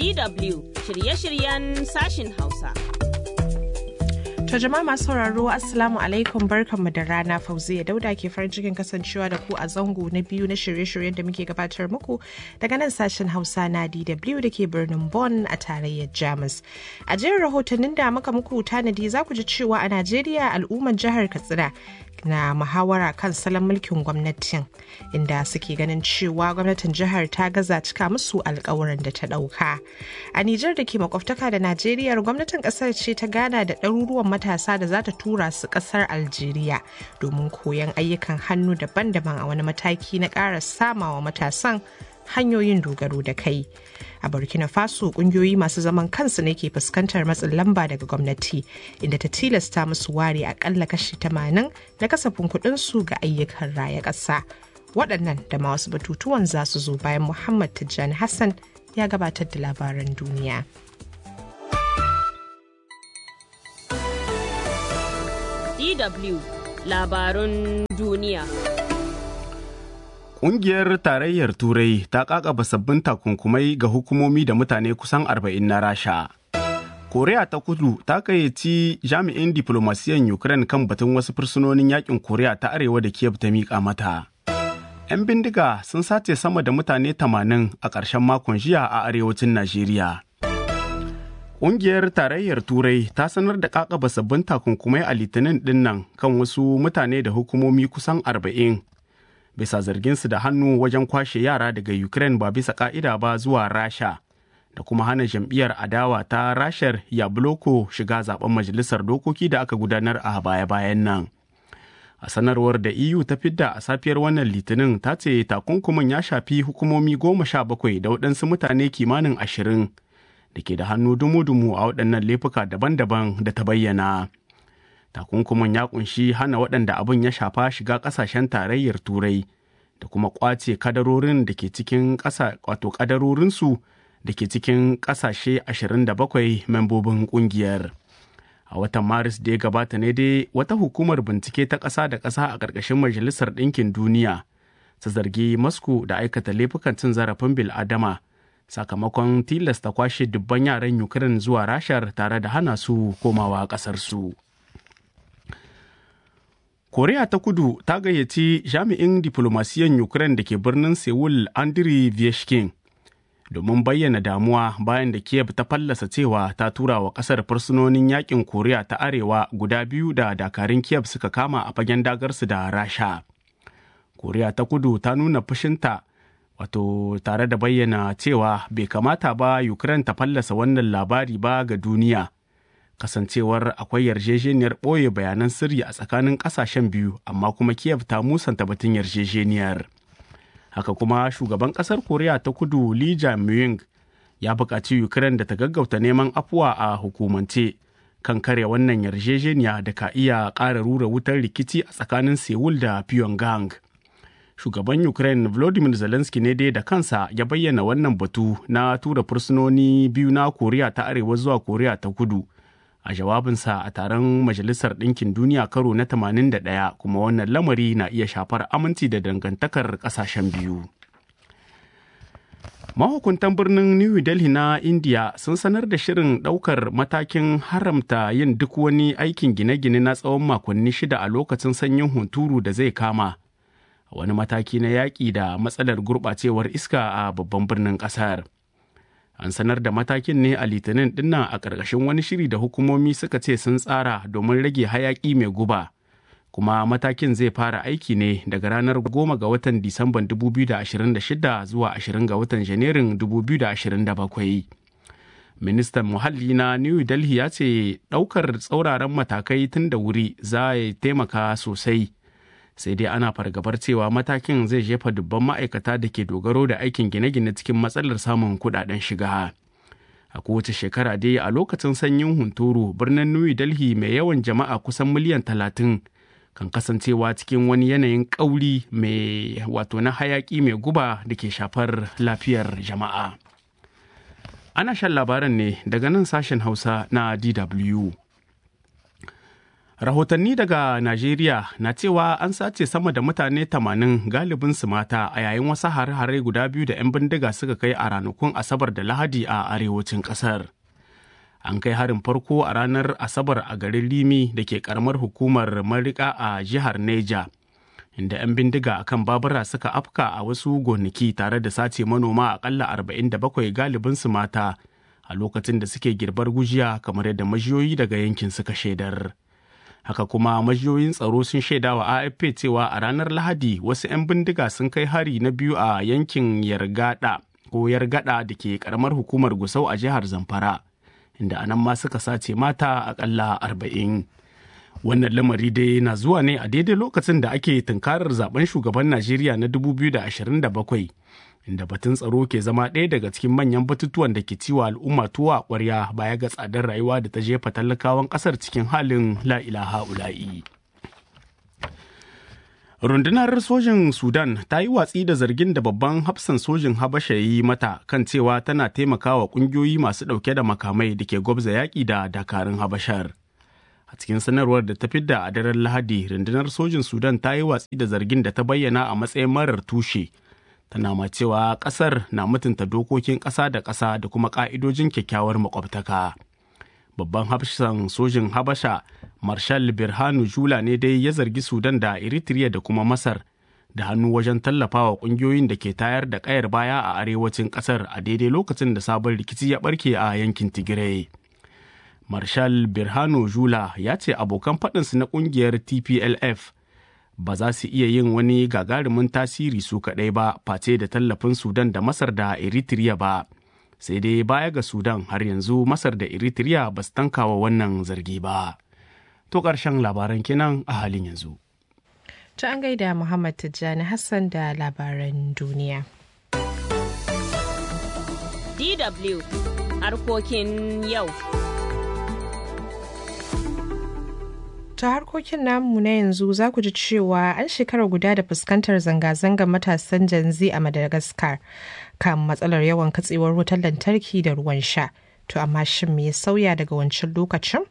DW shirye-shiryen sashin Hausa. To jama'a masu sauraro Assalamu alaikum barkanmu da rana Fauziya Dauda ke farin cikin kasancewa da ku a zango na biyu na shirye-shiryen da muke gabatar muku daga nan sashen Hausa na DW da ke birnin Bonn a tarayyar Jamus. A jerin rahotannin da muka muku tanadi za ku ji cewa a Najeriya al'ummar jihar Katsina na muhawara kan salon mulkin gwamnatin inda suke ganin cewa gwamnatin jihar ta gaza cika musu alkawuran da ta dauka a nijar da ke makwabtaka da najeriya gwamnatin kasar ce ta gana da ɗaruruwan matasa da za ta tura su kasar algeria domin koyon ayyukan hannu daban-daban a wani mataki na ƙara samawa matasan hanyoyin dogaro da kai a burkina faso kungiyoyi masu zaman kansu ne ke fuskantar matsin lamba daga gwamnati inda ta tilasta musu ware akalla kashi 80 na kasafin su ga ayyukan raya ƙasa waɗannan da ma wasu batutuwan za su zo bayan muhammad tijjani hassan ya gabatar da labaran duniya DW labarun duniya. Ƙungiyar Tarayyar Turai ta ƙaƙaba sabbin takunkumai ga hukumomi da mutane kusan arba'in na Rasha. Koriya ta kudu ta gayyaci jami'in diflomasiyan Ukraine kan batun wasu fursunonin yakin Koriya ta Arewa da Kiev ta miƙa mata. 'Yan bindiga sun sace sama da mutane tamanin a ƙarshen makon jiya a arewacin Najeriya. Ƙungiyar Tarayyar Turai ta sanar da ƙaƙaba sabbin takunkumai a Litinin ɗinnan kan wasu mutane da hukumomi kusan arba'in bisa zarginsu da hannu wajen kwashe yara daga Ukraine ba bisa ka'ida ba zuwa Rasha da kuma hana jam'iyyar adawa ta Rashar Yabloko shiga zaben majalisar dokoki da aka gudanar a baya-bayan nan. A sanarwar da EU ta fidda a safiyar wannan litinin ta ce takunkumin ya shafi hukumomi goma sha bakwai da waɗansu mutane kimanin ashirin da ke da hannu dumu-dumu a waɗannan laifuka daban-daban da ta bayyana. takunkumin ya kunshi hana waɗanda abin ya shafa shiga ƙasashen tarayyar turai da kuma ƙwace kadarorin da ke cikin ƙasa wato kadarorinsu da ke cikin ƙasashe 27 membobin ƙungiyar a watan maris da ya gabata ne dai wata hukumar bincike ta ƙasa da ƙasa a ƙarƙashin majalisar ɗinkin duniya ta zargi moscow da aikata laifukan cin zarafin bil'adama sakamakon tilasta kwashe dubban yaran ukraine zuwa rashar tare da hana su komawa ƙasarsu. Koriya ta kudu ta gayyaci jami'in diflomasiyan Ukraine da ke birnin Seoul Andriy Vyashkin domin bayyana damuwa bayan da Kiev ta fallasa cewa ta tura wa kasar fursunonin yakin Koriya ta Arewa guda biyu da dakarun Kiev suka kama a fagen dagarsu da Rasha. Koriya ta kudu ta nuna fushinta wato tare da bayyana cewa bai kamata ba Ukraine ta fallasa wannan labari ba ga duniya. kasancewar akwai yarjejeniyar ɓoye bayanan sirri a tsakanin ƙasashen biyu amma kuma kiev ta musanta batun yarjejeniyar haka kuma shugaban ƙasar koriya ta kudu lee jae-myung ya buƙaci ukraine da ta gaggauta neman afuwa a hukumance kan kare wannan yarjejeniya da ka iya ƙara rura wutar rikici a tsakanin seoul da pyongyang shugaban ukraine volodymyr zelensky ne dai da kansa ya bayyana wannan batu na tura fursunoni biyu na koriya ta arewa zuwa koriya ta kudu a jawabinsa a taron majalisar ɗinkin duniya karo na 81 kuma wannan lamari na iya shafar aminci da dangantakar ƙasashen biyu mahukuntan birnin new delhi na india sun sanar da shirin ɗaukar matakin haramta yin duk wani aikin gine-gine na tsawon makonni shida a lokacin sanyin hunturu da zai kama wani mataki na yaƙi da matsalar gurɓacewar iska a babban birnin ƙasar. an sanar da matakin ne a litinin dinnan a ƙarƙashin wani shiri da hukumomi suka ce sun tsara domin rage hayaƙi mai guba kuma matakin zai fara aiki ne daga ranar goma ga watan disamban 2026 zuwa 20 ga watan janairun 2027 ministan muhalli na new delhi ya ce ɗaukar tsauraran matakai tun da wuri za ya taimaka sosai sai dai ana fargabar cewa matakin zai jefa dubban ma'aikata da ke dogaro da aikin gine-gine cikin matsalar samun kudaden shiga a kowace shekara dai a lokacin sanyin hunturu birnin new delhi mai yawan jama'a kusan miliyan talatin kan kasancewa cikin wani yanayin ƙauri mai wato na hayaƙi mai guba da ke shafar lafiyar jama'a ana shan labaran ne daga nan sashen hausa na dw Rahotanni daga Najeriya na cewa an sace sama da mutane 80 galibin su mata a yayin wasu hare-hare guda biyu da 'yan bindiga suka kai a ranakun Asabar da Lahadi a arewacin ƙasar. An kai harin farko a ranar Asabar a garin Limi da ke karamar hukumar Marika a jihar Neja, inda 'yan bindiga akan babura suka afka a wasu gonaki tare da sace manoma akalla 47 galibin su mata a lokacin da suke girbar gujiya kamar yadda majiyoyi daga yankin suka shaidar. haka kuma majiyoyin tsaro sun shaida wa afp cewa a ranar lahadi wasu 'yan bindiga sun kai hari na biyu a yankin yargada ko yargada da ke karamar hukumar gusau a jihar zamfara inda anan ma suka sace mata akalla arba'in wannan lamari dai na zuwa ne a daidai lokacin da ake tunkarar zaben shugaban najeriya na 2027 inda batun tsaro ke zama ɗaya daga cikin manyan batutuwan da ke ciwa al'umma tuwa ƙwarya baya ga tsadar rayuwa da ta jefa talakawan ƙasar cikin halin la'ilaha ula'i. rundunar sojin sudan ta yi watsi da zargin da babban hafsan sojin habasha yi mata kan cewa tana taimakawa ƙungiyoyi masu ɗauke da makamai da ke gwabza yaƙi da dakarun habashar a cikin sanarwar da ta fidda a daren lahadi rundunar sojin sudan ta yi watsi da zargin da ta bayyana a matsayin marar tushe tana ma cewa kasar na mutunta dokokin ƙasa da ƙasa da kuma ƙa'idojin kyakkyawar makwabtaka. Babban hafsan sojin Habasha, Marshal Birhanu Jula ne dai ya zargi Sudan da Eritrea da kuma Masar da hannu wajen tallafawa ƙungiyoyin da ke tayar da ƙayar baya a arewacin ƙasar a daidai lokacin da sabon rikici ya ɓarke a yankin Tigray. Marshal Birhanu Jula ya ce abokan faɗinsu na ƙungiyar TPLF ba za su iya yin wani gagarumin tasiri su kaɗai ba face da tallafin sudan da masar da eritrea ba sai dai baya ga sudan har yanzu masar da eritrea ba su tankawa wannan zargi ba to ƙarshen labaran kenan a halin yanzu ta an gaida muhammad tijjani hassan da labaran duniya dw harkokin yau ta harkokin namu na yanzu za ku ji cewa an shekara guda da fuskantar zanga-zangar matasan janzi a madagascar kan matsalar yawan katsewar wutar lantarki da ruwan sha to amma shin me ya sauya daga wancan lokacin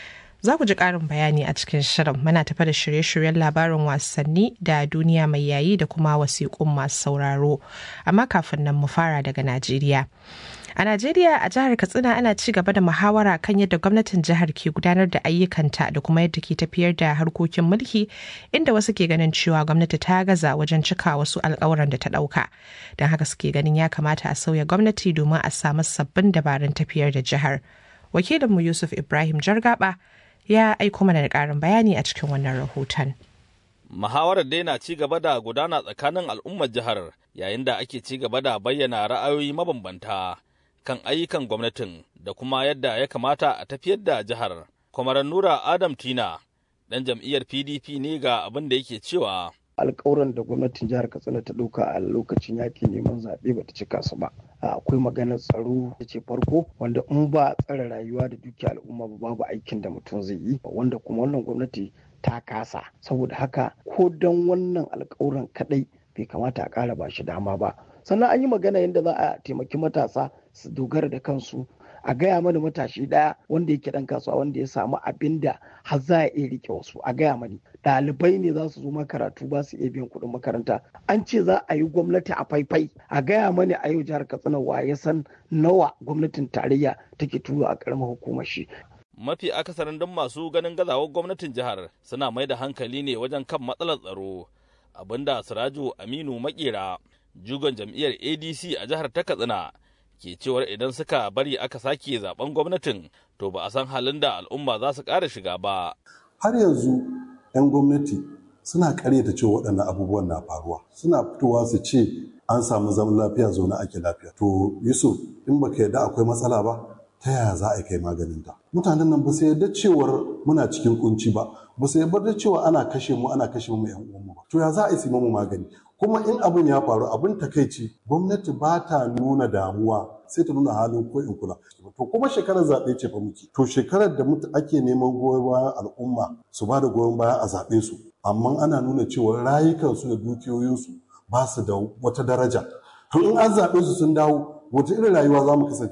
za ku ji ƙarin bayani a cikin shirin muna tafa da shirye-shiryen labarin wasanni da duniya mai yayi da kuma wasiƙun masu sauraro amma kafin nan mu fara daga najeriya A Najeriya a jihar Katsina ana ci gaba da muhawara kan yadda gwamnatin jihar ke gudanar da ayyukanta da kuma yadda ke tafiyar da harkokin mulki inda wasu ke ganin cewa gwamnati ta gaza wajen cika wasu alkawuran da ta ɗauka. Don haka suke ganin ya kamata a sauya gwamnati domin a samu sabbin dabarun tafiyar da jihar. Wakilinmu Yusuf Ibrahim Jargaba ya aiko mana da ƙarin bayani a cikin wannan rahoton. Muhawarar dai na ci gaba da gudana tsakanin al'ummar jihar yayin da ake ci gaba da bayyana ra'ayoyi mabambanta. kan ayyukan gwamnatin da kuma yadda ya kamata a tafiyar da jihar. Kwamaran Nura Adam Tina, ɗan jam'iyyar PDP ne ga abin da yake cewa. alkawuran da gwamnatin jihar katsina ta ɗauka a lokacin yakin neman zaɓe ba ta cika su ba akwai maganar tsaro da ce farko wanda in ba tsare rayuwa da dukiya al'umma ba babu aikin da mutum zai yi wanda kuma wannan gwamnati ta kasa saboda haka ko don wannan alkawuran kaɗai bai kamata a ƙara ba shi dama ba sannan an yi magana yadda za a taimaki matasa su dogara da kansu a gaya mana matashi daya wanda yake dan kasuwa wanda ya samu abin da har za a iya rike wasu a gaya mani ɗalibai ne za su zo makaratu ba su iya biyan kuɗin makaranta an ce za a yi gwamnati a faifai a gaya mani a yau jihar katsina wa ya san nawa gwamnatin tarayya take tura a ƙaramar hukumar shi Mafi akasarin don masu ganin gazawar gwamnatin jihar suna mai da hankali ne wajen kan matsalar tsaro abinda Siraju Aminu Makera jugon jam'iyyar ADC a jihar ta Katsina ke cewar idan suka bari aka sake zaben gwamnatin to ba a san halin da al'umma za su ƙara shiga ba. Har yanzu 'yan gwamnati suna karyata cewa waɗannan abubuwan na faruwa suna fitowa su ce an samu zaman lafiya zaune ake lafiya. To Yusuf in baka yarda akwai matsala ba ta yaya za a kai maganin ta. Mutanen nan ba su yarda cewar muna cikin kunci ba ba su yarda cewa ana kashe mu ana kashe mu 'yan uwanmu ba. To ya za a yi mu magani kuma in abin ya faru abin takaici gwamnati ba ta nuna damuwa sai ta nuna halin ko in kula to kuma shekarar zaɓe ce fa muke to shekarar da ake neman goyon bayan al'umma su ba da goyon baya a zaɓe su amma ana nuna cewa rayukansu da dukiyoyinsu ba su da wata daraja to in an zaɓe su sun dawo wata irin rayuwa za mu kasance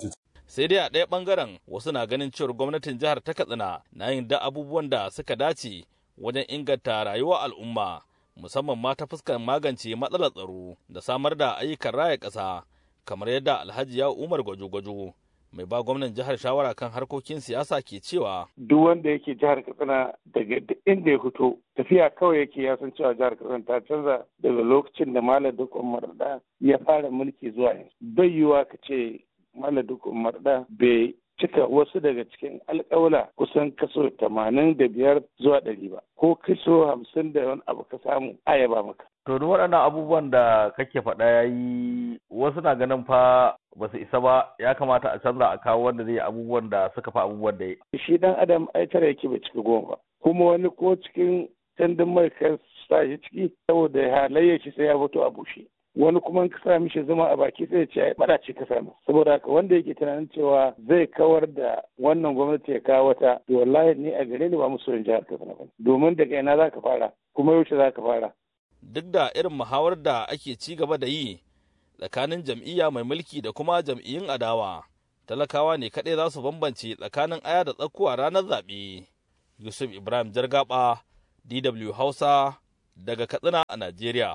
sai dai a ɗaya ɓangaren wasu na ganin cewar gwamnatin jihar ta katsina na yin da abubuwan da suka dace wajen inganta rayuwar al'umma musamman ma ta fuskar magance matsalar tsaro da samar da ayyukan raya ƙasa kamar yadda alhaji ya umar gwajo-gwajo mai ba gwamnan jihar shawara kan harkokin siyasa ke cewa duk wanda yake jihar katsina daga inda ya fito tafiya kawai yake ya san cewa jihar katsina ta canza daga lokacin da malam dukkan marada ya fara mulki zuwa yanzu bai yiwuwa ka ce malam dukkan marada bai cika wasu daga cikin alƙawla kusan kaso tamanin da biyar zuwa ɗari ba ko kaso hamsin da wani abu ka samu ayaba maka To duk waɗannan abubuwan da kake faɗa ya yi wasu na ganin fa ba su isa ba ya kamata a canza a kawo wanda zai abubuwan da suka fa abubuwan da ya. Shi dan adam ai tara yake bai cika goma ba. Kuma wani ko cikin tandin mai ka sa shi ciki saboda halayyar shi sai ya fito a bushe. Wani kuma ka sa mishi zama a baki sai ya ce ai bara ce ka samu. Saboda haka wanda yake tunanin cewa zai kawar da wannan gwamnati ya kawo wata to wallahi ni a gare ni ba mu so in jihar Katsina ba. Domin daga ina za ka fara kuma yaushe za ka fara. duk da irin muhawar da ake ci gaba da yi tsakanin jam'iyya mai mulki da kuma jam'iyyun adawa talakawa ne kaɗai za su bambance tsakanin aya da tsakuwa ranar zaɓe yusuf ibrahim jargaba dw hausa daga katsina a najeriya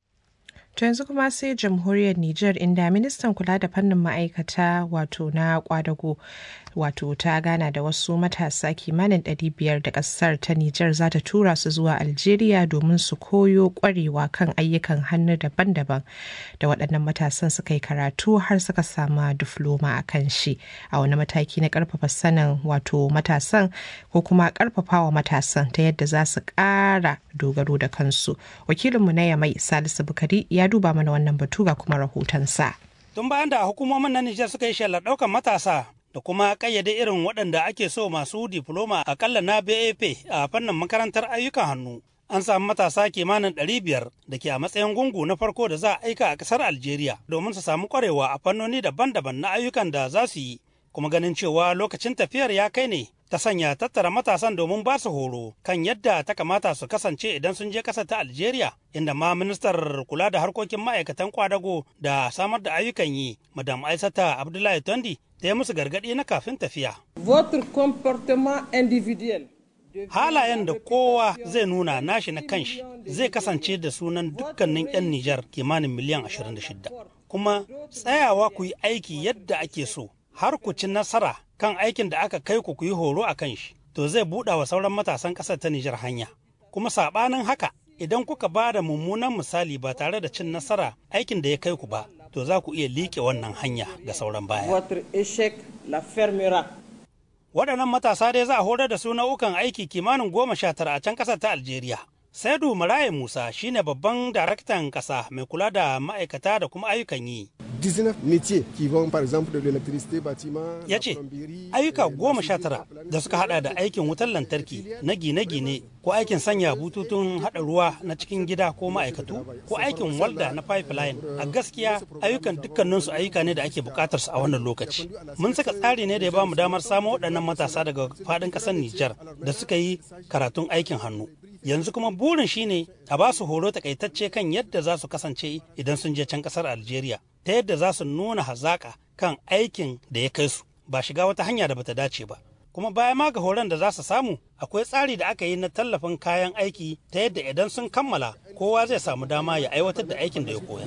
To yanzu kuma sai jamhuriyar Nijar inda ministan kula da fannin ma'aikata wato na kwadago wato ta gana da wasu matasa kimanin 500 da kasar ta Nijar za ta tura su zuwa Algeria domin su koyo kwarewa kan ayyukan hannu daban-daban da waɗannan matasan suka yi karatu har suka sama difloma a kan shi a wani mataki na ƙarfafa sanin wato matasan ko kuma ƙarfafawa matasan ta yadda za su ƙara dogaro da kansu. Wakilinmu na Yamai Salisu Bukari ya duba mana wannan batu ga kuma rahotonsa. Tun bayan da hukumomin na Nijar suka yi shelar ɗaukan matasa da kuma ƙayyade irin waɗanda ake so masu difloma akalla na BAP a fannin makarantar ayyukan hannu. An samu matasa kimanin ɗari biyar da ke a matsayin gungu na farko da za a aika a ƙasar Algeria domin su samu ƙwarewa a fannoni daban-daban na ayyukan da za su yi. Kuma ganin cewa lokacin tafiyar ya kai ne ta sanya tattara matasan domin ba su horo kan yadda ta kamata su kasance idan sun je ƙasar ta Algeria, inda ma ministar kula da harkokin ma'aikatan kwadago da samar da ayyukan yi, Madam Aisata Abdullahi Tondi, ta yi musu gargaɗi na kafin tafiya. Votre comportement individuel Halayen da kowa zai nuna nashi na kanshi zai kasance da sunan dukkanin 'yan Nijar kimanin miliyan 26. Kuma tsayawa ku yi aiki yadda ake so, har ku ci nasara kan aikin da aka kai ku ku yi horo a kan shi, to zai buɗa wa sauran matasan ƙasar ta Nijar hanya. Kuma saɓanin haka, idan kuka ba da mummunan misali ba tare da cin nasara aikin da ya kai ku ba, to za ku iya liƙe wannan hanya ga sauran baya. Votre échec la fermera. Waɗannan matasa dai za a horar da su nau'ukan aiki kimanin goma sha tara a can ƙasar ta Algeria. Saidu Maraye Musa shine babban daraktan ƙasa mai kula da ma'aikata da kuma ayyukan yi. 19 métiers qui vont par exemple de l'électricité bâtiment ya ce ayyuka goma sha tara da suka hada da aikin wutar lantarki na gine-gine ko aikin sanya bututun hada ruwa na cikin gida ko ma'aikatu ko aikin walda na pipeline a gaskiya ayyukan dukkaninsu ayyuka ne da ake bukatar su a wannan lokaci mun saka tsari ne da ya bamu damar samo waɗannan matasa daga faɗin ƙasar Nijar da suka yi karatun aikin hannu yanzu kuma burin shine a ba su horo takaitacce kan yadda za su kasance idan sun je can ƙasar Algeria ta yadda za su nuna hazaƙa kan aikin da ya kai su ba shiga wata hanya da bata dace ba kuma baya ma ga horon da za su samu akwai tsari da aka yi na tallafin kayan aiki ta yadda idan sun kammala kowa zai samu dama ya aiwatar da aikin da ya koya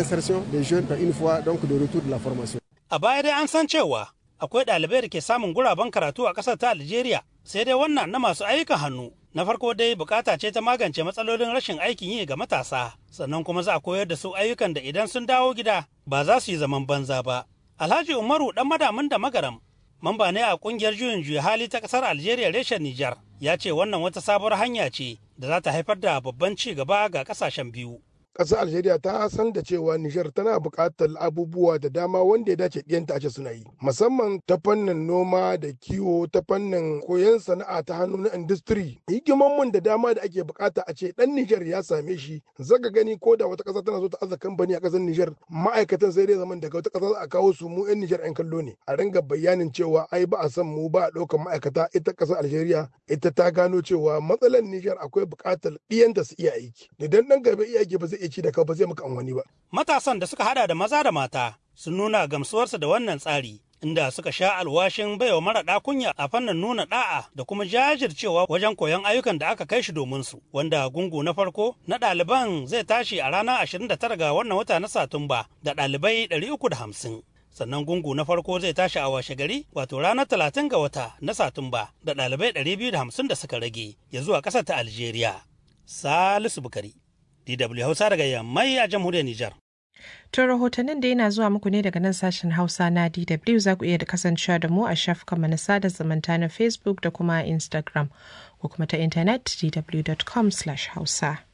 a baya dai an san cewa akwai ɗalibai da ke samun guraben karatu a ƙasar ta Algeria sai dai wannan na masu ayyukan hannu na farko dai bukata ce ta magance matsalolin rashin aikin yi ga matasa sannan kuma za a koyar da su ayyukan da idan sun dawo gida ba za su yi zaman banza ba alhaji umaru dan madamin da magaram mamba ne a kungiyar juyin juya hali ta kasar algeria reshen nijar ya ce wannan wata sabuwar hanya ce da za ta haifar da babban ci gaba ga kasashen biyu ƙasar Algeria ta san da cewa Nijar tana buƙatar abubuwa da dama wanda ya dace ɗiyanta a ce suna yi. Musamman ta fannin noma da kiwo ta fannin koyon sana'a ta hannu na industry. Hikimanmun da dama da ake buƙata a ce ɗan Nijar ya same shi. Zaka gani ko da wata ƙasa tana so ta aza kamfani a ƙasar Nijar ma'aikatan sai dai zaman daga wata ƙasa a kawo su mu 'yan Nijar 'yan kallo ne. A ringa bayanin cewa ai ba a san mu ba a ɗaukar ma'aikata ita ƙasar Algeria ita ta gano cewa matsalar Nijar akwai buƙatar ɗiyanta su iya aiki. Idan ɗan gaba iya aiki ba zai iya ci da ka ba zai maka amfani ba. Matasan da suka hada da maza da mata sun nuna gamsuwarsu da wannan tsari inda suka sha alwashin baiwa mara kunya a fannin nuna da'a da kuma jajircewa wajen koyon ayyukan da aka kai shi domin su wanda gungu na farko na ɗaliban zai tashi a ranar 29 ga wannan wata na satumba da ɗalibai 350 sannan gungu na farko zai tashi a washe gari wato ranar 30 ga wata na satumba da ɗalibai 250 da suka rage ya zuwa ƙasar ta algeria salisu bukari dw hausa daga yammai a jamhuriyar nijar To rahotannin da yana zuwa muku ne daga nan sashen Hausa na DW za ku iya da kasancewa da mu a shafukanmu na sada zumunta na Facebook da kuma Instagram ko kuma ta intanet dw.com/hausa.